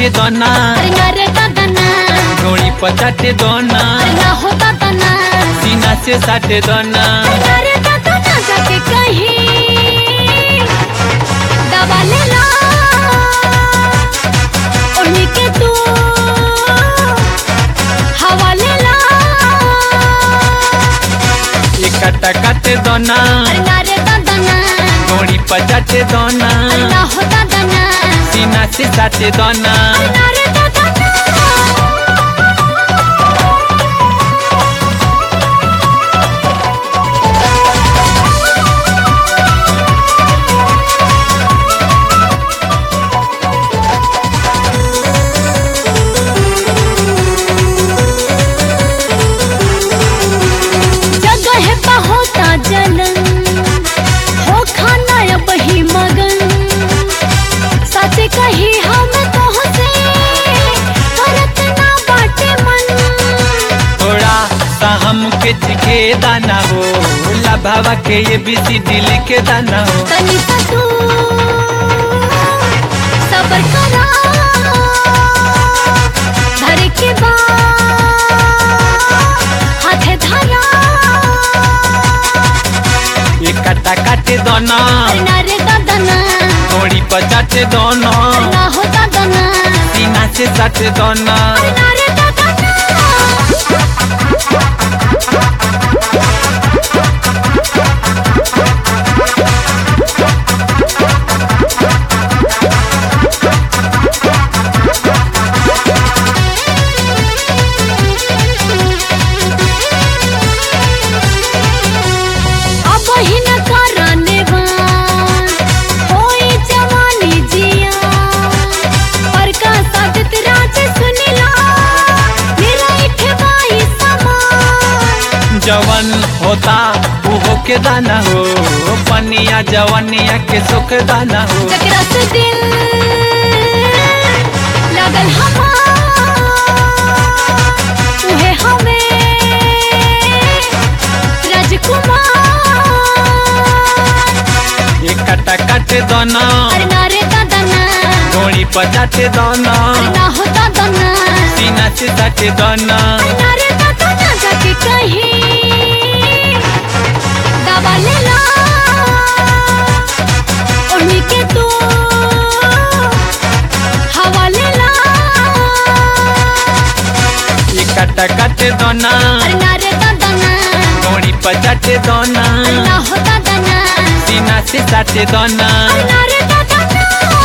चाटे दोना अरे ना रे दादा ना ढोड़ी पर चाटे दोना अरे ना हो दादा ना सीना से साटे दोना अरे ना रे दादा ना जाके कहीं दबा ले ला उन्हीं के तू हवा ले ला ये काटा काटे दोना अरे ना रे दादा ना ढोड़ी पर चाटे दोना अरे ना हो दादा ना सीना से साटे दोना अरे ना रे दादा ना जगह पे होता जलन हो खाना अब ही मगन सच कही हम तो से करत ना बाटे मन थोड़ा सा हमके चिखे दाना हो लभावा के ये बीसी दिल के दाना हो तनी सा तू सबर करा धर के बा हाथ धरा ये काटा काटे दोना अरे ना रे दादा ना ढोड़ी पर चाटे दोना अरे ना हो दादा ना सीना से साटे दोना अरे ना रे दादा ना अब ही न कराने वान होई जवानी जिया पर का सादत राज सुनिला मेरा इठवाई समान जवन होता वो होके दाना हो पनिया जवनिया के सुख दाना हो जकरा से दिल लगल हमार उहे हमें राजकुमार ये काटा काटे दोना अरे ना रे दादा ना ढोड़ी पर चाटे दोना अरे ना हो दादा ना सीना से साटे दोना अरे ना रे दादा ना जाके कहीं दबा ले ला उन्हीं के तू हवा ले ला ये काटा काटे दोना अरे ना रे दादा ना ढोड़ी पर चाटे दोना अरे ना हो दादा ना सीना से साटे दोना अरे ना रे दादा ना